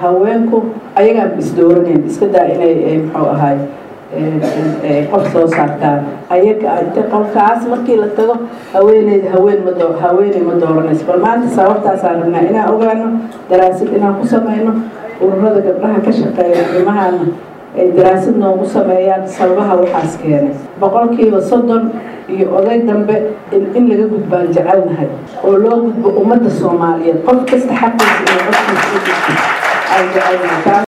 haweenku ayagaan isdooraneen iska daa inay muxuu ahaay qof soo saartaan ayaga inta qolkaas markii la tago haweeneyda haween ma doo haweeney ma dooranayso bal maanta sababtaasaan rabnaa inaan ogaano daraasad inaan ku sameyno ururada gabdhaha ka shaqeeya arrimahaana ay daraasad noogu sameeyaan sababaha waxaas keenay boqolkiiba soddon iyo oday dambe in laga gudbaan jecelnahay oo loo gudbo ummadda soomaaliyeed qof kasta xaqiisa iyo qofkiisa u gudbo aan jecelnahay